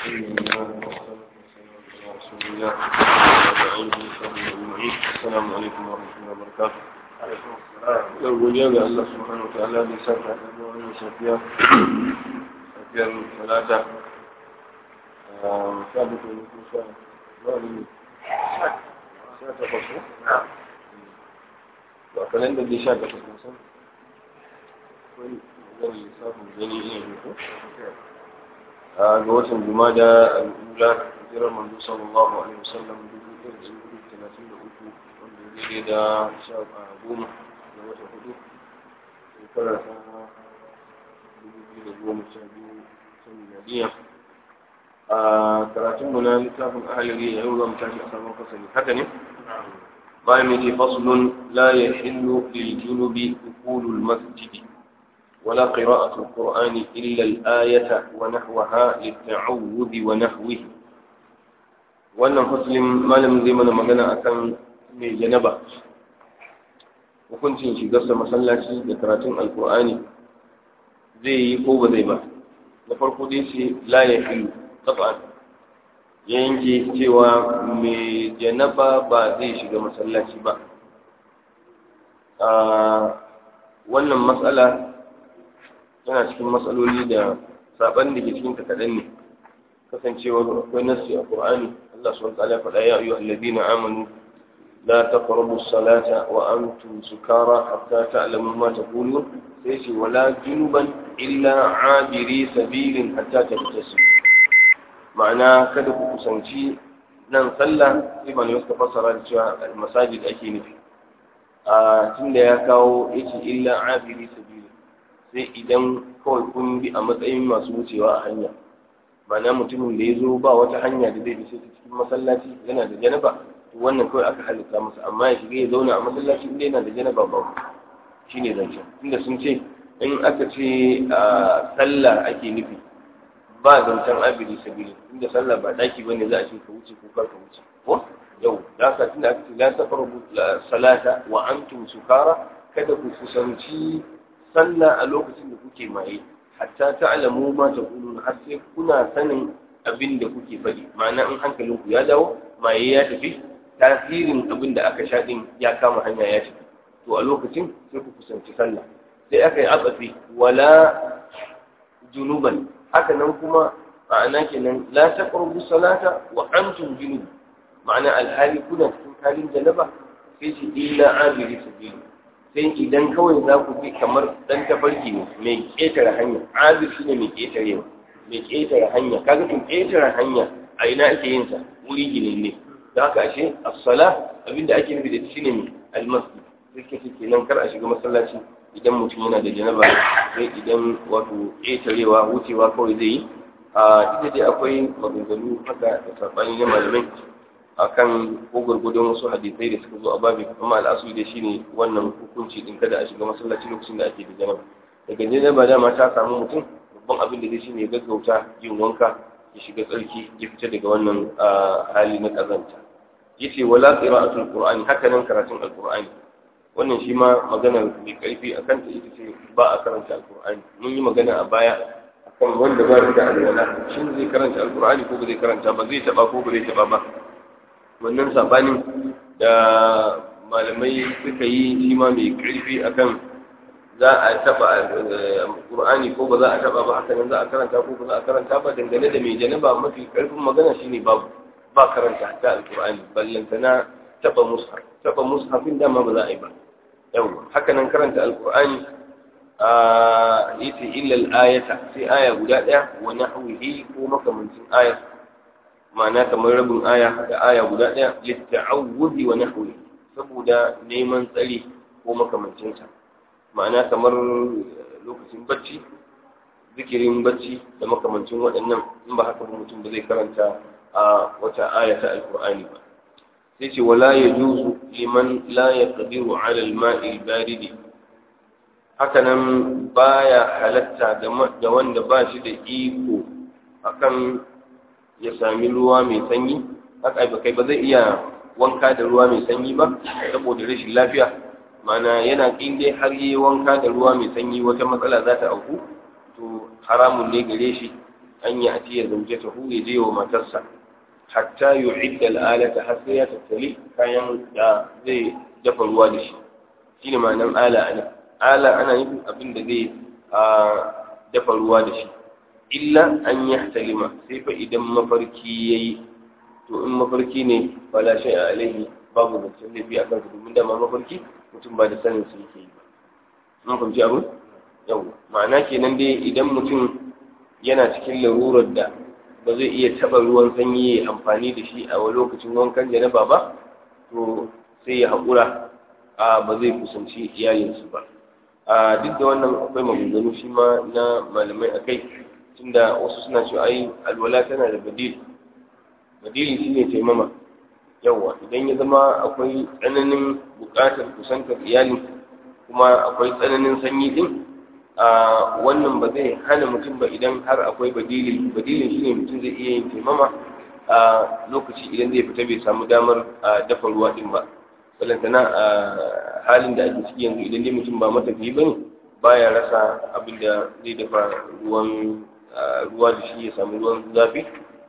السلام عليكم ورحمة الله وبركاته yau godiya ga Allah subhanahu wa ta'ala da saka da wannan safiya safiyar talata sha bakwai ne ko sha wani ne sha takwas ne to a kanan da dai sha takwas ne san wani zan lissafin gani ina ne ko ga watan jumada al'ula hijirar manzo sallallahu alaihi wasallam dubu ɗaya da dubu talatin da uku wanda ya daidai da sha goma da wata hudu shekara ta dubu biyu da goma sha biyu ta miladiya a karatunmu na littafin ahalari a yau za mu tashi a sabon fasali haka ne bayan mai ce faslun la ya hillu lil junubi dukulul masjidi ولا قراءة القرآن إلا الآية ونحوها للتعوذ ونحوه wannan muslim malamin zai mana magana akan mai janaba hukuncin shigarsa masallaci da karatun alkur'ani zai yi ko ba zai ba na farko dai ce la ya filu tsafan ya yanke cewa mai janaba ba zai shiga masallaci ba wannan matsala yana cikin matsaloli da saban da ke cikin kaɗan ne kasancewar akwai nassi a Qur'ani Allah subhanahu wa ta'ala faɗa ya ayyuhal ladina amanu la taqrabu as-salata wa antum sukara hatta ta'lamu ma taqulun sai ce wala junuban illa abiri sabilin hatta taghtasil ma'ana kada ku kusanci nan sallah sai malamai suka fassara da cewa masajid ake nufi a tunda ya kawo yace illa abiri sabilin sai idan kawai kun bi a matsayin masu wucewa a hanya ma'ana mutumin da ya zo ba wata hanya da zai bishe cikin masallaci yana da janaba to wannan kawai aka halitta masa amma ya shiga ya zauna a masallaci inda yana da janaba ba shi ne zancen inda sun ce in aka ce a sallah ake nufi ba zancen abiri sabili inda sallah ba daki ba ne za a ce ka wuce ko kar ka wuce ko yau da haka tunda aka ce la taqrabu salata wa antum sukara kada ku kusanci sallah a lokacin da kuke maye hatta ta'lamu ma taqulun har sai kuna sanin abin da kuke faɗi ma'ana in hankalinku ya dawo maye ya tafi tasirin abin da aka sha din ya kama hanya ya tafi to a lokacin sai ku kusanci sallah sai aka yi atsafi wala junuban haka nan kuma ma'ana kenan la taqrabu salata wa antum junub ma'ana alhali kuna cikin halin janaba sai shi illa abiri sabili sai idan kawai za ku bi kamar dan tafarki ne mai ƙetare hanya azir shi ne mai ƙetare mai ƙetare hanya kaga tun ƙetare hanya a ina ake yin sa wuri ginin ne da haka ashe as-sala abinda ake nufi da shi ne mai almasjid sai kace kenan kar a shiga masallaci idan mutum yana da janaba sai idan wato ƙetarewa wucewa kawai zai yi a ita dai akwai maganganu haka da sabani na malamai akan ko gurgudun wasu hadisai da suka zo a babi amma al'asu da shine wannan hukunci din kada a shiga masallaci lokacin da ake da janaba daga janaba dama ta samu mutum babban abin da zai shine gaggauta yin wanka ya shiga tsarki ya fita daga wannan hali na kazanta yace wala qira'atul qur'ani haka nan karatun alqur'ani wannan shi ma magana mai karfi akan ta ita ce ba a karanta alqur'ani mun yi magana a baya akan wanda ba da alwala shin zai karanta alqur'ani ko ba zai karanta ba zai taba ko ba zai taba ba wannan sabanin da malamai suka yi shi ma mai karfi akan za a taba qur'ani ko ba za a taba ba haka nan za a karanta ko ba za a karanta ba dangane da mai janaba mafi karfin magana shine babu ba karanta ta alqur'ani ballantana taba mushaf taba mushafin dama ba za a yi ba yawa haka nan karanta alqur'ani a yace illa al-ayata sai aya guda daya wa nahwihi ko makamancin ayat ma'ana kamar rabin aya da aya guda ɗaya litta'awudi wa nahwi saboda neman tsari ko makamancinsa ma'ana kamar lokacin bacci zikirin bacci da makamancin waɗannan in ba haka mutum ba zai karanta a wata aya ta alkur'ani ba sai ce wala yajuzu liman la yaqdiru 'ala al-ma'i al-barid haka nan baya halatta da wanda ba shi da iko akan ya sami ruwa mai sanyi haka ba kai ba zai iya wanka da ruwa mai sanyi ba saboda rashin lafiya mana yana kin dai har yi wanka da ruwa mai sanyi wata matsala za ta auku to haramun ne gare shi an yi atiya zaujatahu ya je wa matarsa hatta yu'idda al'alata har sai ya tattali kayan da zai dafa ruwa da shi shine ma'anar ala ana ala ana nufin abin da zai dafa ruwa da shi illa an yahtalima sai fa idan mafarki yayi to in mafarki ne fala shay alaihi babu zancen laifi a kansa domin dama mafarki mutum ba da sanin su yake yi ba mun fahimci abu yau ma'ana kenan dai idan mutum yana cikin larurar da ba zai iya taɓa ruwan sanyi ya amfani da shi a lokacin wankan janaba ba to sai ya haƙura a ba zai kusanci iyalinsu ba a duk da wannan akwai maganganu shi ma na malamai a kai tunda wasu suna cewa ai alwala tana da badil badili shine taimama yawa idan ya zama akwai tsananin buƙatar kusantar iyalin kuma akwai tsananin sanyi din a wannan ba zai hana mutum ba idan har akwai badili badilin shine mutum zai iya yin taimama a lokaci idan zai fita bai samu damar dafa ruwa din ba balantana a halin da ake ciki yanzu idan dai mutum ba matafiyi bane baya rasa abin da zai dafa ruwan ruwa da shi ya samu ruwan zafi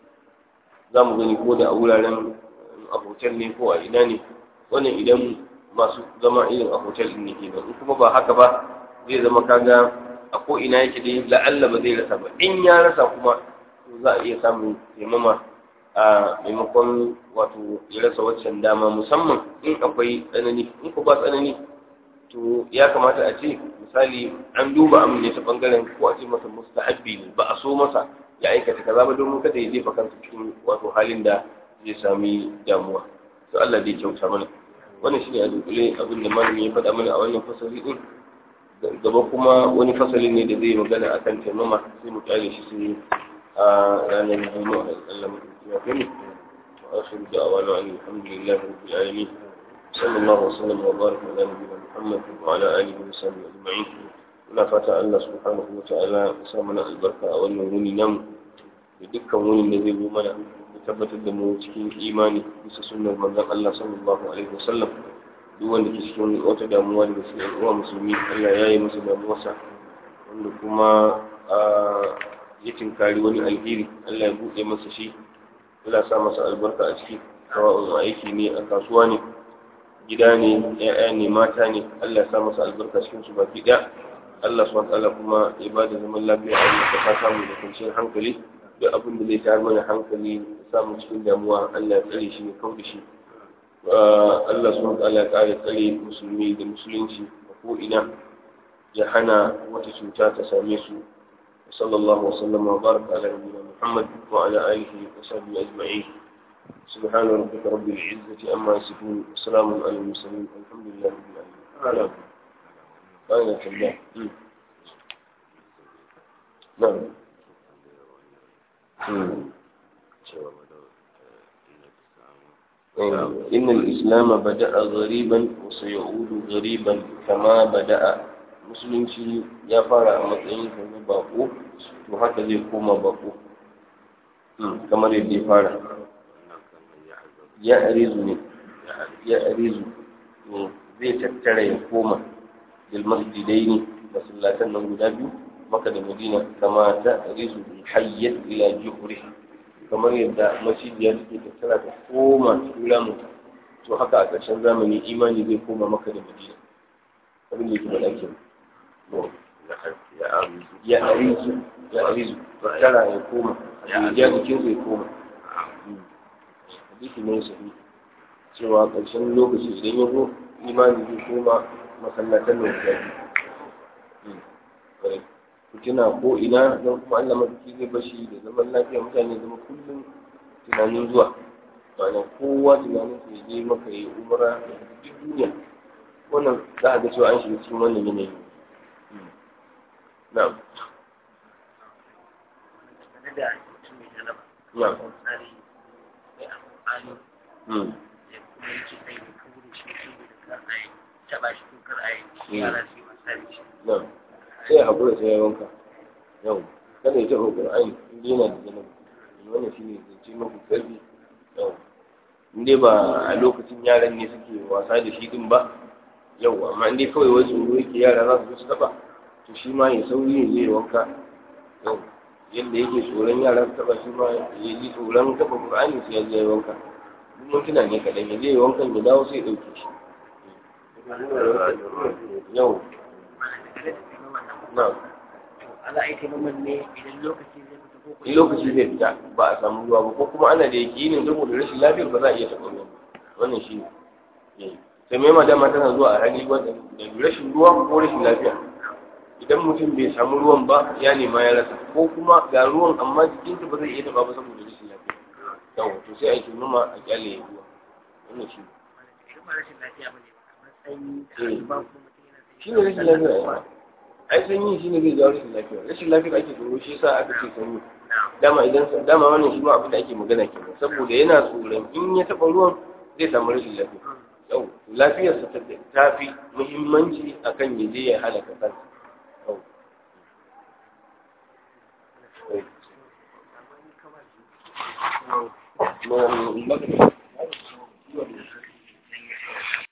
za mu gani ko da a wuraren a hotel ne ko a ina ne wannan idan masu zama irin a hotel din ne ke in kuma ba haka ba zai zama kaga a ko ina yake dai la'alla ba zai rasa ba in ya rasa kuma za a iya samun taimama a maimakon wato ya rasa waccan dama musamman in akwai tsanani in ko ba tsanani to ya kamata a ce misali an duba amin ne ta bangaren ko a ce masa mustahabbi ne ba a so masa ya aikata kaza ba domin kada ya jefa kansa cikin wato halin da zai sami damuwa to Allah zai kyauta mana wannan shine a dunkule abin da malami ya faɗa mana a wannan fasali din gaba kuma wani fasali ne da zai magana akan taimama sai mu kyale shi sai a ranar juma'a Allah mu ya kai wa akhiru da'wana alhamdulillahi rabbil alamin صلى الله وسلم وبارك على نبينا محمد وعلى اله وصحبه اجمعين muna fata Allah subhanahu wa ta'ala ya sa mana albarka a wannan wuni namu da dukkan wunin da zai zo mana ya tabbatar da mu cikin imani bisa sunnar manzon Allah sallallahu alaihi wasallam duk wanda ke cikin wata damuwa daga cikin uwa musulmi Allah ya yi masa damuwarsa wanda kuma ya tinkari wani alheri Allah ya buɗe masa shi Allah sa masa albarka a ciki sawa'un aiki ne a kasuwa ne gida ne ya'ya ne mata ne Allah ya sa masa albarka cikin su baki ɗaya Allah subhanahu ta'ala kuma ya ba da zaman lafiya a wannan kasa samu da kwanciyar hankali duk abin da zai tayar mana hankali samu cikin damuwa Allah ya tsare shi ya kau da shi Allah subhanahu ta'ala ya kare tsare musulmi da musulunci a ko ina ya hana wata cuta ta same su sallallahu wasallam wa baraka ala nabiyyina Muhammad wa ala alihi wa sahbihi ajma'in سبحان ربك رب العزة أما يصفون وسلام على المرسلين الحمد لله رب العالمين أين الله نعم إن الإسلام بدأ غريبا وسيعود غريبا كما بدأ musulunci ya fara a matsayin na bako to haka zai koma bako kamar yadda ya fara ya arizu ne ya arizu ne zai tattara ya koma bil masjidai ne masallatan nan guda biyu maka da madina kama ta arizu hayyat ila juhri kamar yadda masjidiya take tattara ta koma cikin ramuta to haka a ƙarshen zamani imani zai koma maka da madina abin da yake faɗa ke ya arizu ya arizu tattara ya koma ya jikinsu ya koma hadisi ne sahi cewa ƙarshen lokaci idan ya zo imani zai koma masallatan da guda biyu fitina ko ina don kuma Allah madauki zai bashi da zaman lafiya mutane zama kullum tunanin zuwa ma'ana kowa tunanin su je maka yi umara da duk duniya wannan za a ga cewa an shiga cikin wannan yanayi na'am na'am sai a haƙura sai ya wanka yau kada ya taɓa ƙur'ani inda yana da zanen wannan shi ne zance mafi ƙarfi yau inda ba a lokacin yaran ne suke wasa da shi din ba yau amma inda kawai wai tsoro yake yara za su zo su taɓa to shi ma ya sauri ya zai wanka yau yadda yake tsoron yara su taba shi ma ya ji tsoron taba qur'ani sai ya je ya wanka duk mintuna ne kaɗan ya je ya wankan ya dawo sai ya ɗauke shi yau na ala aiki noman ne idan lokaci zai fita ko in lokaci zai fita ba a samu ruwa ba ko kuma ana da yakinin saboda rashin lafiyar ba za a iya taɓa ruwa wannan shi ne sai mai madama tana zuwa a hali wanda da rashin ruwa ko rashin lafiya idan mutum bai samu ruwan ba ya nema ya rasa ko kuma ga ruwan amma jikinsa ba zai iya taɓa ba saboda rashin lafiya yawa to sai a yi noma a kyale ya ruwa wannan shi ne idan ba rashin lafiya ba ne kamar sanyi da ba kuma mutum yana sanyi shi ne rashin lafiya ya ai sanyi shi ne zai jawo rashin lafiya rashin lafiya ake tsoro shi yasa aka ce sanyi dama idan dama wannan shi ma abin da ake magana kenan saboda yana tsoron in ya taɓa ruwan zai samu rashin lafiya yau lafiyarsa ta ta fi muhimmanci akan ya je ya halaka kansa yau